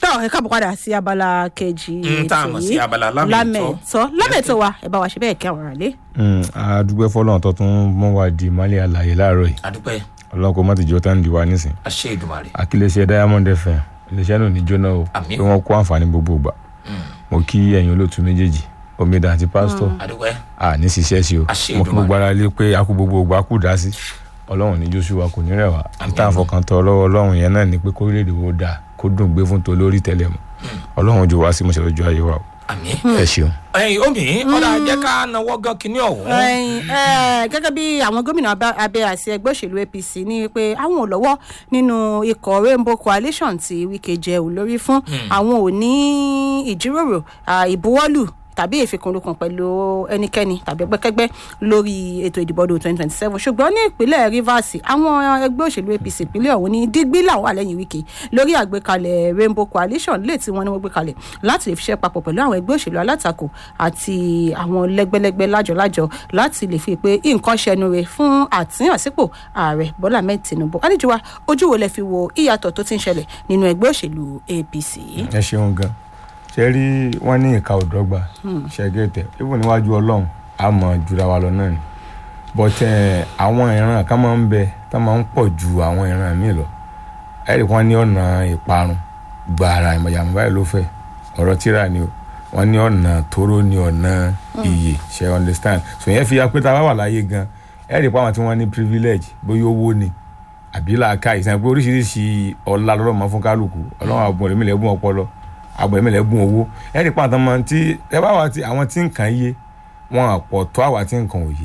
tọ́ ẹ káàbọ̀ padà sí abala kejì Mm, tá a mọ̀ sí abala lámẹ̀tọ́. lámẹ̀tọ́ lámẹ̀tọ́ wa ẹ bá wa ṣe bẹ́ẹ̀ kí àwọn ará lé. àdúgbò fọlọ́n tó tún mọ́ wa di ìmọ̀lẹ̀ àlàyé láàárọ̀ yìí adúpẹ́ ọlọ́run kò má ti jọ tán di wa nísìn àṣẹ ìdùmarè akílẹ̀ṣẹ̀ diamond fm iléeṣẹ́ náà ní jóná o Àmín. pé wọ́n kó àǹfààní gbogbo gbà mo kí ẹ̀yin olóòtú méjèèjì omidan àti pásítọ̀ adúpẹ́ à ní ṣiṣẹ́ sí o Àṣẹ mo kí Èdùmàrè. gbogbo ara lé pé a kú gbogbo gbà kú dá sí ọlọ́run ní joshua kò ní rẹwà Àmín. níta àfọkàntọ́ lọ́wọ́ ọlọ́run yẹn náà ni pé kórílẹ̀-èdè wo dáa kó dùn gbé fún tolórí tẹ́lẹ̀ mọ́ ọlọ́run jù wá sí mo ṣe lọ́jọ́ ayé wa o àmín ẹ ṣeun. ẹyin omi ọ̀dà jẹ́ ká nawọ́ gan kinní ọ̀hún Ẹ̀yin, ẹ̀, gẹ́gẹ́ bí àwọn gómìnà abẹ́- abẹ́ àti ẹgbẹ́ òṣèlú apc ní pé àwọn ò lọ́wọ́ nínú ikọ̀ rainbow coalition tí wike jẹ́ olórí fún àwọn ò ní ìjíròrò à, ìbuwọ́lù tàbí ìfikùnlukùn pẹ̀lú ẹnikẹ́ni tàbí ẹgbẹ́kẹ́gbẹ́ lórí ètò ìdìbò ọdún twenty twenty seven ṣùgbọ́n ní ìpínlẹ̀ rivers àwọn ẹgbẹ́ òṣèlú apc ìpínlẹ̀ ọ̀hún ní dígbí làwọn àlẹ́yìn wike lórí àgbékalẹ̀ rainbow coalition lè tí wọ́n ní wọ́n gbé kalẹ̀ láti lè fi ṣiṣẹ́ papọ̀ pẹ̀lú àwọn ẹgbẹ́ òṣèlú alátakò àti àwọn lẹ́gbẹ́lẹ́gbẹ́ lájọlájọ láti lè fi pé nǹkan ṣẹnu rẹ̀ fún àtúnyànsípò ààrẹ bọ́lá ahmed tinubu àlejò wa ojú wo lẹ fi wo ìyàtọ̀ tó ti ń ṣẹlẹ̀ nínú ẹgbẹ́ òṣèlú apc. ẹ ṣeun gan ṣe rí wọn ní ìka òdọgba ṣẹgẹtẹ ibùn níwájú ọlọrun a mọ jura wa lọ náà ni but eh, àwọn ìran kan máa ń bẹ tá máa ń pọ̀ ju àwọn ìran míì lọ ẹ̀rì wọn ní ọ̀nà ìparun gbàrà ìmọ̀yàmọ̀ báyìí ló fẹ́ ọ̀rọ̀ tíra ni o wọn ní ọ̀nà tóró ní ọ̀nà iyè ṣe understand so yẹn fi ya pé tá a bá wà láyé gan ẹ̀rì pa àwọn tí wọ́n ní privilege bóyá owó ni àbí làákà ìsàn pé oríṣiríṣi ọ̀la lọ́rọ̀ mọ́ fún kálukú ọlọ́run àbùn rẹ̀ mílẹ̀ gún ọpọlọ àbùn rẹ̀ mílẹ̀ gún owó ẹ̀rí pa àtọ́ mọ́ tí ẹ bá wà tí àwọn tí nǹkan yé wọn àpọ̀ tó àwa tí nǹkan ò yé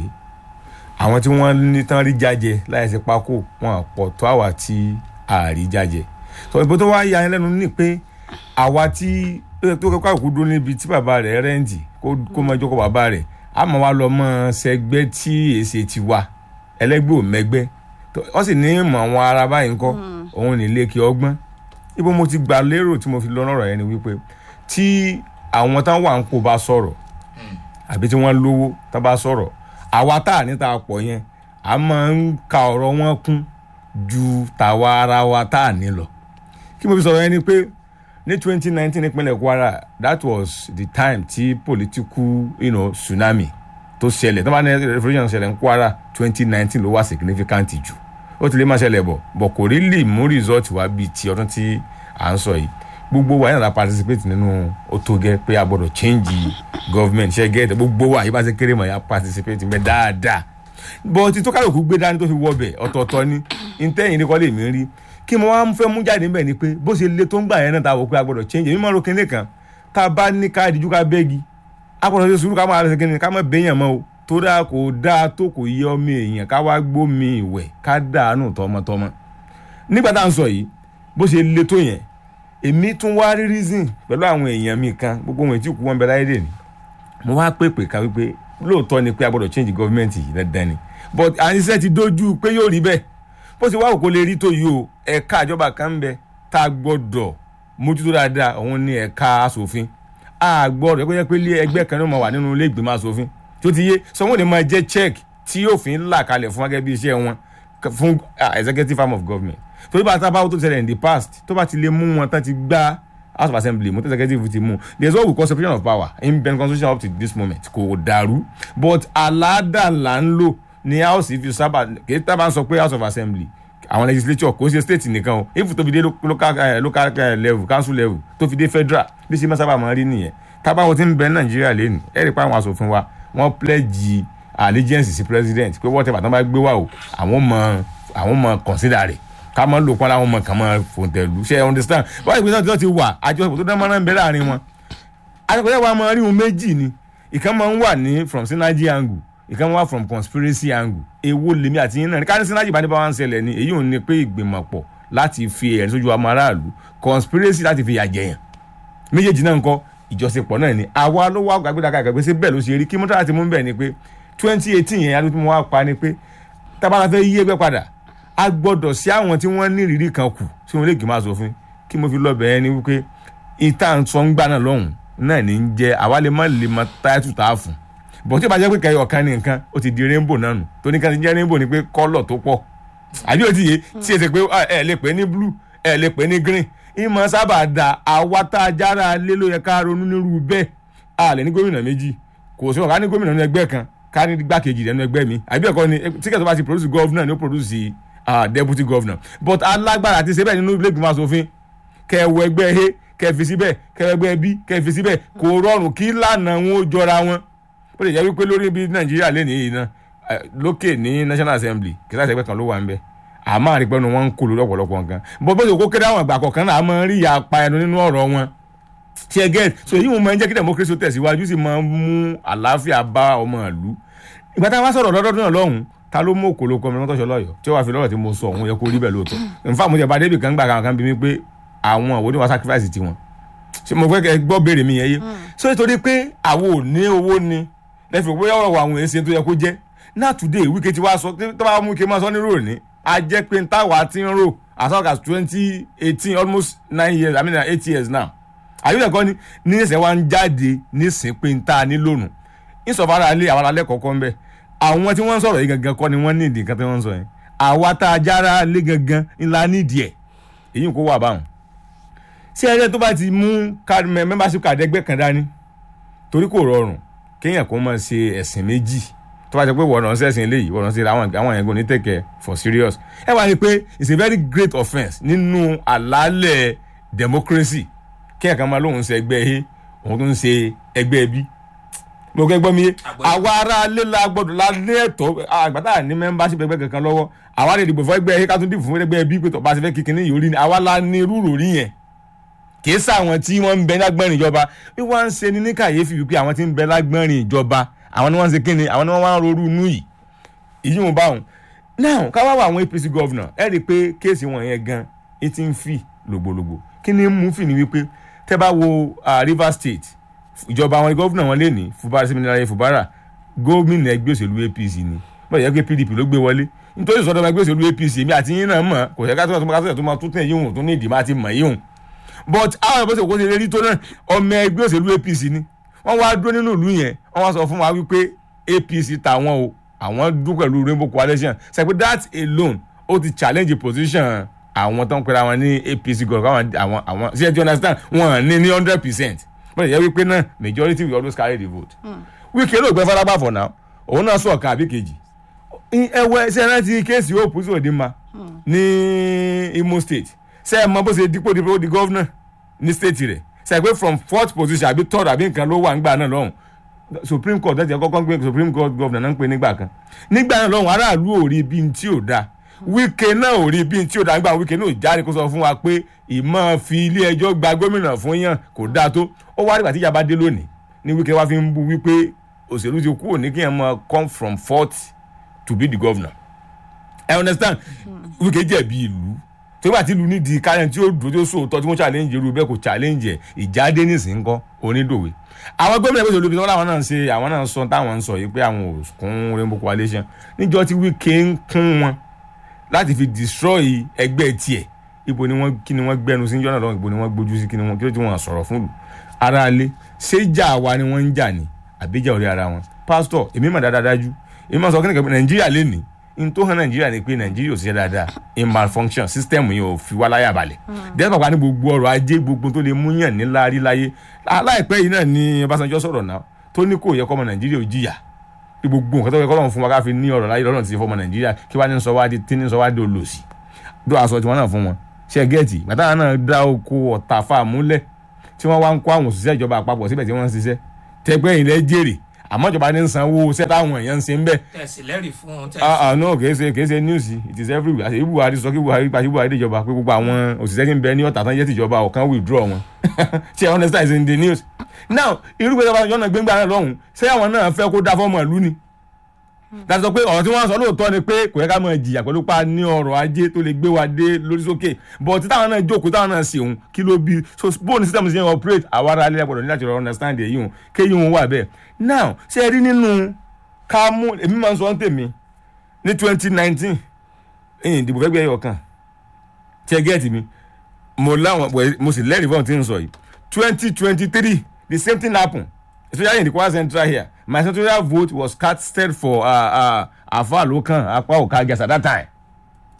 àwọn tí wọ́n ní tán rí jájẹ láì sí pákó wọn àpọ̀ tó àwa tí àrí jájẹ sọ ìbò tó wá ya ẹ lẹ́nu ní pé àwa tí tó kọ́ àkókò dúró níbi tí bàbá rẹ̀ rẹ́ǹtì kó kó mọ ìjókòó bàbá rẹ̀ àmọ́ wa lọ mọ́ sẹgbẹ́ tí èsè ti wà ẹlẹ́gbẹ́ ò mẹ́gbẹ́ tó- wọ́n sì ní mọ̀ àwọn ara báyìí ńkọ́ òun ní ilé kí ọgbọ́n ibo mo ti gbà lérò tí mo fi lọ lọ́rọ̀ yẹn ni wípé tí àwọn táwọn wà ń kó bá sọ̀rọ̀ àbí tí wọ́n lówó tá bá sọ̀rọ̀ àwa tá à ní ta pọ̀ yẹn a máa ń ka ọ̀rọ̀ wọn kún ju tàwa ara wa tá à ní lọ kí mo fi sọ̀rọ̀ yẹn ni pé ní twenty nineteen nípínlẹ̀ kwara that was the time tí political you know, tsunami tó ṣẹlẹ̀ tó bá ní revolution ṣẹlẹ̀ ní kwara twenty nineteen ló wà significant jù ó ti lè má ṣẹlẹ̀ bọ̀ bọ̀ kò rí lè mú result wá bíi ti ọdún tí à ń sọ yìí gbogbo wa yẹn la participate nínú ó tó gẹ́ pé a gbọ́dọ̀ change government ṣe gẹ́tẹ̀ gbogbo wa yìí bá ṣe kéré mọ̀ ya participate mẹ́ dáadáa bọ́ ti tó kálukú gbé dání tó fi wọ bẹ̀ ọ̀tọ̀ọ̀tọ̀ ni ntẹ́yìn ní kọ́ lè mí rí kí mo wá fẹ́ mú jáde níbẹ̀ ni pé bó ṣe le tó ń gbà yẹn náà ta wò pé a gbọ́dọ̀ change èmi máa ro kinní kan tá a bá ní ká ìdíjú ká bẹ́ẹ̀gì a gbọ́dọ̀ ṣe sùúrù ká máa ṣe kinní ká má bẹ́yàn mọ́ o tó dáa kò dáa tó kò yẹ ọmọ èèyàn ká wá gbómi ìwẹ̀ ká dànù tọmọtọmọ nígbà tá à ń sọ yìí bó ṣe le tó yẹn èmi tún wá rí reason pẹ̀lú àwọn èèyàn mi kan gbogbo wọn tí kú wọn bẹ láyé dè ní mo wá pèpè ká wípé lóòótọ́ ni pé a gbọ́dọ̀ change government yìí dandan ni but àníṣe ti dojú pé yóò rí bẹ́ẹ̀ bó ṣe wá òkò lè rí tó yìí o ẹ̀ka ìjọba kan ń bẹ tá a gbọ́dọ̀ mójútó dáadáa òun ni ẹ̀ka asòfin a gbọ́dọ̀ ẹgbẹ́ pé ilé ẹgbẹ́ kan ní mo wà nínú ilé ìgbìmọ̀ asòfin tó ti yé sọ wọn ni máa jẹ́ check tí òfin là kalẹ̀ fún gẹ́gẹ́ bí iṣẹ́ wọn k- fún ah, executive arm of government torí bá a ta báwo tó ti ṣẹlẹ̀ in the past tó bá ti lè mú wọn tán ti gbá house of assembly mo tó executive ti mú there is what we call separation of power in ben constitution up to this moment kò dàrú but aládà là ń lò ní house fi sábà kì í tábà ń sọ pé house of assembly àwọn legislature kò ṣe state nìkan o if tó fi dé lo- local eh, local eh, level council level tó fi dé federal bí ṣe máa sábà máa rí nìyẹn tábàwọ̀ tí ń bẹ nàìjíríà lẹ́nu ẹ̀rí pa àwọn asòfin wa wọ́n pledge allegiance sí president pé whatever tán bá gbé wá o àwọn mọ àwọn mọ consider rẹ̀ ká mọ lò pọ́n láwọn mọ kàn mọ fòǹtẹ̀lù ṣe understand wọ́n ìgbésẹ̀ tí wọ́n ti wà àjọṣepọ̀ tó dán mọ́rán ń bẹ láàrin wọn àjọpọ̀ wa máa rí wọn méjì ni ìkan máa ń wà ní from synergy angle ìkan wà from conspiracy angle èwo lèmi àti yín náà ní ká ní synergy bá ní bá wà ń ṣẹlẹ̀ ni èyí ò ní pé ìgbìmọ̀pọ̀ láti fi ẹ̀rín sójú ọmọ aráàlú conspiracy láti fi yàjẹyàn méjèèjì náà ń kọ́ ìjọsìnpọ̀ náà ni àwa ló wá gbàgbéra gbàgbé sí bẹ́ẹ̀ ló ṣe rí kí mọ́tò láti mú bẹ́ẹ̀ ni pé twenty eighteen yẹn adúlọ́ tí mo wá pa ni pé tábàlà fẹ́ yí ẹgbẹ́ padà a gbọ́dọ̀ sí àwọn tí wọ́n ní ìrírí kan kù tí wọ́n lè gbìmọ̀ asòfin kí mo fi lọ bẹ̀ẹ́ ni wípé ìta sọ ń gbà náà lọ́hùn náà ní ń jẹ́ àwa lè má lè mọ táyàtù tá a fún bọ̀ tí ó bá jẹ́ pé kẹyọ̀ kan ní nǹkan ó ti di rainbow náà nù tó ní ká ti jẹ́ rainbow ni pé kọ́lọ̀ tó pọ̀ àbí ó ti yé tí èsì pé ẹ lè pè ní blue ẹ lè pè ní green ìmọ̀ sábà da àwa tá a jára lé ló yẹ ká ronú nírú bẹ́ẹ̀ a lè ní gómìnà méjì kò sí wọn ká ní gómìnà nínú ẹgbẹ́ kan ká ní gbákejì rẹ̀ nínú ẹgbẹ́ mi àbí ẹ̀kọ́ ni tíkẹ́tì tó bá ti produce governor ni ó produce uh, deputy governor but alágbára ti ṣe bẹ́ẹ̀ nínú ilé ìgbìmọ̀ asòfin kẹwọ ẹgbẹ́ he kẹfì síbẹ̀ kẹwọ ẹgbẹ́ bí kẹfì síbẹ̀ kò rọrùn kí lànà wọn ó jọra wọn ó lè jẹ́ wípé lórí bí nàìjíríà lè nìyí náà eh, lókè ní national assembly kìsà ẹgbẹ́ kan ló wà ń bẹ àmọ́ àrípẹ́nu wọn ń kó lórí ọ̀pọ̀lọpọ̀ nǹkan bó bó ṣe kó kéré àwọn àgbà kọ̀ọ̀kan náà a máa ń rí ìyapa ẹnu nínú ọ̀rọ̀ wọn ṣe again so èyí wọn máa ń jẹ́ kí democracy ó tẹ̀síwájú sì máa ń mú àlàáfíà bá ọmọ ìlú ìgbà táwọn bá sọ̀rọ̀ lọ́dọọdún náà lọ́hùn ta ló mú òkòló kọmi lọ́tọ̀ṣọ́ lọ́yọ̀ tí ó wàá fi lọ́rọ̀ tí mo sọ òun yẹ kó rí bẹ́ẹ̀ lóòótọ́ nfa mo jẹ bá débi kan gbà kan kan bí mi pé àwọn òwò ni wọ́n sacrifice tiwọn ṣé mo fẹ́ kẹ́ gbọ́ béèrè mi yẹn yé so nítorí pé àwọn ò ní owó ni lẹ́fì pé ọ̀rọ̀ àwọn èsì tó yẹ kó jẹ́ náà today wíkẹ́ tí wàá sọ tó bá mú ike máa sọ nírò ní a jẹ́ pé táwa ti ń rò as long as twenty eighteen almost nine years i mean eight years now àyùlẹ̀ kọ́ ni ní ẹsẹ̀ wa ń jáde nísìn pé ń ta ní lónìí ìsọ̀fara alẹ́ àwọn alẹ́ kọ̀ọ̀kan ń bẹ̀ àwọn tí wọ́n ń sọ̀rọ̀ yìí gangan kọ́ ni wọ́n ní ìdí nǹkan tí wọ́n ń sọ yẹn àwa tá a jára lé gangan ńlá nídìí ẹ̀ èyí kò wà báwọn. ṣé ẹgbẹ́ tó bá ti mú card mem- membership card ẹgbẹ́ kan dání torí kò rọrùn kéèyàn kó máa ṣe ẹ̀sìn méjì tó bá jẹ́ pé wọ́n náà ṣẹ̀sìn eléyìí wọ́n náà ṣe àwọn àwọn yẹn kò ní tẹ̀kẹ́ for serious. ẹ wá ní pé it's a very great offence nínú àlàálẹ̀ democracy kéèyàn kan máa lóun ṣe ẹgbẹ́ a òun tó ń ṣe ẹgbẹ́ b mo kẹ́ gbọ́ mi yé Àgbọ́yé. àwa ará ilé la gbọ́dọ̀ la ní ẹ̀tọ́ àgbàtà ní membership ẹgbẹ́ kankan lọ́wọ́ àwa lè dìbò fún ẹgbẹ́ a ká tún dìbò fún ẹgbẹ́ b pé tó bá ṣe fẹ́ kíkiní yìí orí ni àwa la ní rúrò rí yẹn kì í sáwọn tí wọ́n ń bẹ lágbọ́nrin ìjọba bí wọ́n ń ṣe ní ní kàyéfì wípé àwọn tí ń bẹ lágbọ́nrin ìjọba àwọn ni wọ́n ń ṣe kíni àwọn ni wọ́n wá ń rorú inú yìí ìyí wọn báwọn now ká wá wá àwọn apc governor ẹ rí i pé kéèsì wọn yẹn gan ẹ ti ń fì lògbòlògbò kí ni mú fì ní wípé tẹ́ bá wo ah, rivers state ìjọba àwọn gómìnà wọn lé ní fubara seminari fubara gómìnà ẹgbẹ́ òṣèlú apc ni bọ́ọ̀ yẹ pé pdp ló gbé wọlé nítorí sọ́dọ̀ ọmọ ẹgbẹ́ òṣèlú apc èmi àti yín náà mọ̀ kò yẹ ká tó máa tó máa tó máa tún tẹ̀ yíhun tó ní ìdí máa ti mọ̀ yíhun but àwọn ìbọ̀sẹ̀ kò ṣe rí tó náà ọmọ ẹgbẹ́ òṣèlú apc ni wọ́n wá dúró nínú ìlú yẹn wọ́n wá sọ fún wa wípé apc tàwọn o àwọn dún pẹ̀lú rainbow coalition ṣe pé that alone ó ti challenge position àwọn tó ń pera wọn ní apc gọ̀ọ̀kan àwọn àwọn àwọn ṣe do you understand wọn ní ní hundred percent wọ́n lè yẹ wípé náà majority will always carry the vote wíkẹ́ ló gbẹ́ fọlágbà for now òun náà sọ ọ̀kan àbí kejì ẹwẹ́ ṣe rántí kéèsì òpù sí òde ma ní imo state ṣe ẹ mọ bó ṣe dípò dípò di gọ́vnà ní state rẹ̀ ṣe é pé from fourth position àbí third àbí nǹkan ló wà nígbà náà lọ́hùn supreme court ẹ̀jẹ̀ kọ́kọ́ ń gbé supreme court governor náà ń pè nígbà kan nígbà náà lọ́hùn aráàlú ò rí bí n tí ò da wíkẹ́ náà ò rí bí n tí ò da nígbà wíkẹ́ náà ò jáde kó sọ fún wa pé ìmọ̀ fi ilé ẹjọ́ gba gómìnà fún yàn kò dáa tó ó wá nígbà tí ìjàmbá dé lónìí ní wíkẹ́ wá fi ń bu wípé òṣèlú ti kúrò ní kí yẹn máa come from fourth to be the governor i understand wíkẹ́ jẹ̀bi ìlú tó bá ti lu nídìí kárẹ̀ tí ó dúró tí ó sòótọ́ tí wọ́n challenge irú bẹ́ẹ̀ kò challenge ẹ̀ ìjáde nísìnyí kọ́ onídòwe àwọn gómìnà ìpèsè olùbí wọn làwọn náà ń ṣe àwọn náà ń sọ táwọn ń sọ yìí pé àwọn ò kún rainbow coalition níjọ́ tí wíkẹ́ ń kún wọn láti fi destroy ẹgbẹ́ tiẹ̀ ibo ni wọ́n kí ni wọ́n gbẹnu sí jọ́nà lọ́wọ́ ibo ni wọ́n gbójú sí kí ni wọ́n kí ló ti wọ́n sọ̀rọ̀ fún lù ara lé ṣé jà wa ni wọ́n ń jà ní àbíjà orí ara wọn pásítọ̀ èmi mà dáadáa dájú èmi máa sọ kí ni kẹ́kẹ́ nàìjíríà lè ní n tó hàn nàìjíríà ni pé nàìjíríà ò ṣiṣẹ́ dáadáa in malfunction system yìí ò fi wá láyà balẹ̀ dẹ́gbà pa ní gbogbo ọrọ̀ ajé gbogbo tó lè mú yàn ní láàrí láyé láìpẹ́ yìí náà ni ọbásanjọ́ sọ̀rọ̀ náà tó ní kò yẹ kọ́mọ nàìjíríà ò jìyà bí gbogbo nǹkan tó yẹ kọ́lọ́run fún wa ká fi ní ọ̀rọ̀ láyé lọ́rùn ti fọmọ nàìjíríà kí wàá ní sọ wá di tí ní sọ wá di olòṣì dó aṣọ tiwọn náà fún wọn ṣe gẹ́ẹ̀tì gbàtà náà dá oko ọ̀tà fà múlẹ̀ tí wọ́n wá ń kó àwọn òṣìṣẹ́ ìjọba àpapọ̀ síbẹ̀ tí wọ́n ń ṣiṣẹ́ tẹgbẹ́ ilẹ̀ jèrè àmọ́ ìjọba ní sanwó iṣẹ́ táwọn èèyàn ń ṣe ń bẹ̀ tẹ̀sí lẹ́rìí fún un ah ah no kìí ṣe kìí ṣe news it is everywhere àti buhari sọ kí buhari pàṣẹ buhari dìjọba pé gbogbo àwọn òṣìṣẹ́ tí ń bẹ ní ọ̀tà tán jẹ́ tìjọba ọ̀kan withdraw wọn ṣe understand is in the news now irúgbẹ́ tó bá yọ̀nà gbẹ́ngbà náà lọ́hùn ṣé àwọn náà fẹ́ kó dá fọ́ọ̀mù ìlú ni láti sọ pé ọ̀rọ̀ tí wọ́n sọ lóòótọ́ ni pé kò yẹ ká máa jìyà pẹ̀lú pa ní ọrọ̀ ajé tó lè gbé wa dé lórí sókè but tí táwọn náà jókòó táwọn náà ṣe òun kí ló bí so bóun system ṣe ń operate àwa ará ilé gbọdọ̀ ní láti understand èyí òun kéyìí òun wà bẹ́ẹ̀ now ṣe rí nínú ká mú èmi máa ń sọ ọ́n tèmi ní twenty nineteen ẹ̀yìn ìdìbò fẹ́ gbé ẹyọ kan tí ẹ gẹ́ẹ̀tì mi mo láwọn mo sì lẹ́rìí fún ọ̀hún tí ń sọ yìí twenty twenty three the same thing happen especially in the kwara central here my senatorial vote was casted for uh, uh, afa lokan apa okage at that time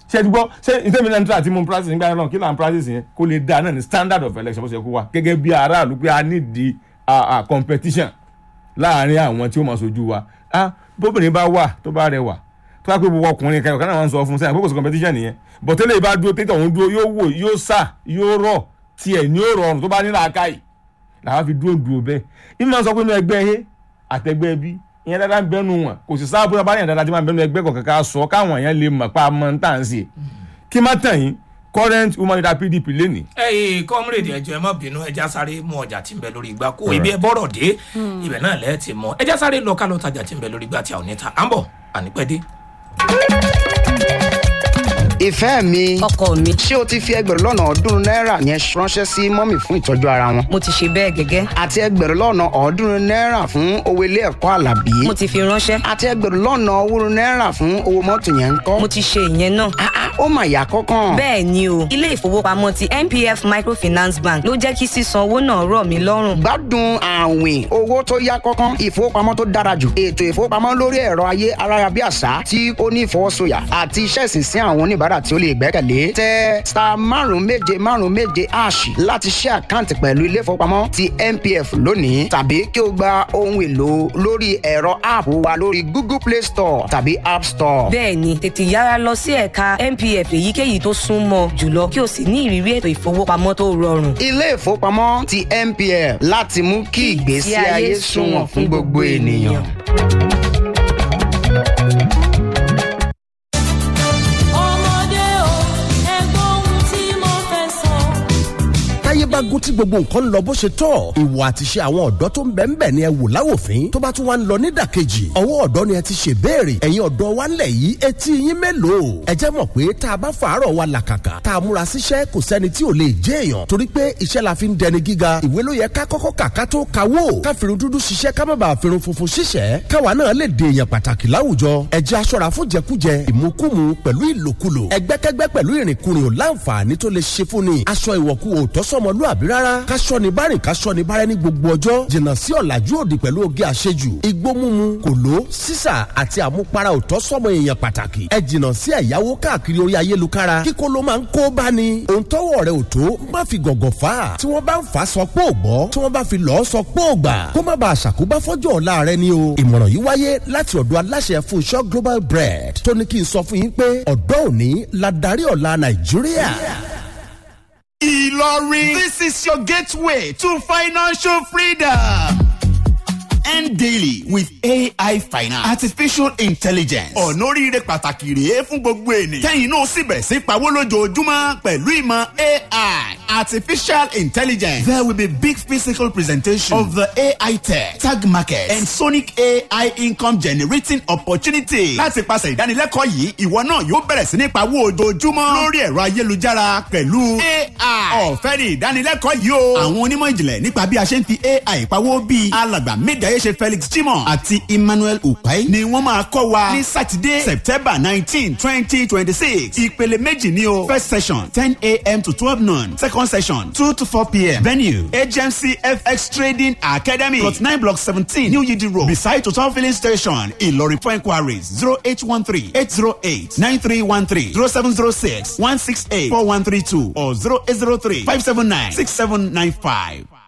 ṣé ti gbọ́ ṣé ìtẹ́mi náà ń tà tí mo ń practice nígbà náà kí là ń practice yẹn kó lè dáa náà ní standard of election bó ṣe kó wa gẹ́gẹ́ bí aráàlú pé a ní di competition láàárín àwọn tí ó máa ṣojú wa ah bóbìnrin bá wà tó bá rẹwà tó bá pé gbogbo ọkùnrin kan ìkànnì àwọn sọ fún sẹ́yìn àpòkòsò competition nìyẹn bọ̀tẹ́lẹ̀ ìbá dúró tètè òun dúró yóò wò yóò sà yóò rọ̀ tiẹ̀ ní ó rọrùn tó bá ní làákàyè làwọn fi dúró dúró bẹ́ẹ̀ ìmọ̀ máa sọ pé inú ẹgbẹ́ he àtẹgbẹ́ bí ìyẹn dáadáa ń bẹnu wọn kò sì sáà bóyá bá yẹn dáadáa tí máa ń bẹnu ẹgbẹ́ kọ̀ọ̀kan ká sọ káwọn èèyàn lè mọ̀ pa mọ́ ń tà ń sè kí má tàn yín current woman leader pdp lẹ́nìí. ẹyìn kọ́mírèdì ẹjọ́ ẹ má bínú ẹja sáré mú ọjà tí ń bẹ lórí igbá kó ibi ẹ bọ́rọ̀ dé ibẹ̀ náà lẹ́ẹ̀ ti mọ ẹja sáré lọ ká lọ tajà tí ń bẹ lórí igbá tí a ò ní ta à ń bọ̀ ànípẹ́ dé. ìfẹ́ mi ọkọ mi ṣé o ti fi ẹgbẹ̀rún lọ́nà ọ̀ọ́dúnrún náírà yẹn ránṣẹ́ sí mọ́mì fún ìtọ́jú ara wọn mo ti ṣe bẹ́ẹ̀ gẹ́gẹ́ àti ẹgbẹ̀rún lọ́nà ọ̀ọ́dúnrún náírà fún owó ilé ẹ̀kọ́ àlàbí mo ti fi ránṣẹ́ àti ẹgbẹ̀rún lọ́nà owórun náírà fún owó mọ́tò yẹn ń kọ́ mo ti ṣe ìyẹn náà Ah, ah, ó mà yà kọ́kàn bẹ́ẹ̀ ni o ilé ìfowópamọ́ ti npf microfinance bank ló jẹ́ kí sísan owó náà rọ̀ mí lọ́rùn gbádùn àwìn owó tó yá kọ́kàn ìfowópamọ́ tó dára jù ètò ìfowópamọ́ lórí ẹ̀rọ ayé ayárabíàṣá tí ó ní ìfọwọ́sọyà àti iṣẹ́ ìsinsìn àwọn oníbàárà tí ó lè gbẹ́kẹ̀lé tẹ star márùn méje márùn méje ash láti ṣe àkáǹtì pẹ̀lú ilé ìfowópamọ́ ti npf lónìí tàbí kí o gba ohun èlò lórí ẹ̀rọ app wa lórí google play store tàbí app store. bẹ́ẹ̀ ni tètè yára lọ sí ẹ̀ka npf èyíkéyìí tó súnmọ́ jùlọ kí o sì ní ìrírí ètò ìfowópamọ́ tó rọrùn ilé ìfowópamọ́ ti npf láti mú kí ìgbésí ayé sunwọ̀n fún gbogbo ènìyàn. ọmọdé o ẹgbọ́n ohun tí mo fẹ́ sọ. táyé bá gún tí gbogbo nǹkan ń lọ bó ṣe tọ́ ìwà àti ṣe àwọn ọ̀dọ́ tó ń bẹ̀ ń bẹ̀ ni ẹ wò láwòfín tó bá tún wá ń lọ nídàkejì ọwọ́ ọ̀dọ́ ni ẹ ti ṣe béèrè ẹ̀yin ọ̀dọ́ wa ńlẹ̀ yìí etí yín mélòó ẹ jẹ́ mọ̀ pé tá a bá fàárọ̀ wa làkàkà tá a múra síṣẹ́ kò sẹ́ni tí ò lè jẹ́ èèyàn torí pé iṣẹ́ la fi ń dẹni gíga ìwé ló yẹ ká kọ́kọ́ kà ká tó kawó ká firun dúdú ṣiṣẹ́ ká má bàa firun funfun ṣiṣẹ́ káwa náà lè dè èèyàn pàtàkì láwùjọ ẹ jẹ́ aṣọ́ra fún jẹkújẹ ìmukúmu pẹ̀lú ìlòkulò ẹgbẹ́kẹ́gbẹ́ pẹ̀lú ìrìnkúrìn ò láǹfààní tó lè ṣe fún ni aṣọ ìwọ̀kú ò tọ́sọ́mọlúàbí rárá káṣọ ni bárìn káṣọ ni bárẹ́ ní gbogbo ọjọ́ jìnnà sí ọ̀làjú òdì pẹ̀lú oge àṣejù igbó mímu kòló sísà àti àmupara ò tọ́sọ́mọ èèyàn pàtàkì ẹ jìnnà sí ẹ̀yáwó káàkiri orí ayélukára kíkó ló máa ń kó bá ni òun tọ́wọ́ rẹ̀ ò tó má fi gọ̀gọ̀ fà á tí wọ́n bá ń fà á sọ pé ò gbọ́ tí wọ́n bá fi lọ́ọ́ sọ pé ò gbà kó má bàa ṣàkóbá fọ́jọ́ ọ̀la rẹ ni o ìmọ̀ràn yìí wáyé láti ọ̀dọ̀ aláṣẹ Fúnṣọ́ Global Bread tó ní kí n sọ fún yín pé ọ̀dọ́ òní la darí ọ̀la Nàìjíríà. Ilorin. This is your gateway to financial freedom. End daily with AI Finance. Artificial intelligence. Ọ̀nà oríire pàtàkì rèé fún gbogbo ènìyàn. Kẹ́yìn náà sì bẹ̀ sí pawó lójoojúmọ́ pẹ̀lú ìmọ̀ AI. Artificial intelligence. There will be big physical presentation of the AI tech, tag market, and Sonic AI income generating opportunity. Láti pàṣẹ ìdánilẹ́kọ̀ọ́ yìí, ìwọ náà yóò bẹ̀rẹ̀ sí ní pawó ojoojúmọ́ lórí ẹ̀rọ ayélujára pẹ̀lú AI. Ọ̀fẹ́ ni ìdánilẹ́kọ̀ọ́ yìí o. Àwọn onímọ̀ ìjìnlẹ̀ nípa bí a ṣe ń fi AI pawó bíi alàgbà méjàyé ṣe Felix Jimoh àti Emmanuel Upai ni wọ́n máa kọ́ wa ní Sátidé September nineteen twenty twenty six. Ìpele méjì ni o. First session ten a.m. to twelve noon. Second session two to four p.m. Venue HMC FX Trading Academy plot nine block seventeen New Yidi Road beside Total Filling Station Ìlọrin for inquiries zero eight one three eight zero eight nine three one three zero seven zero six one six eight four one three two or zero eight zero three five seven nine six seven nine five.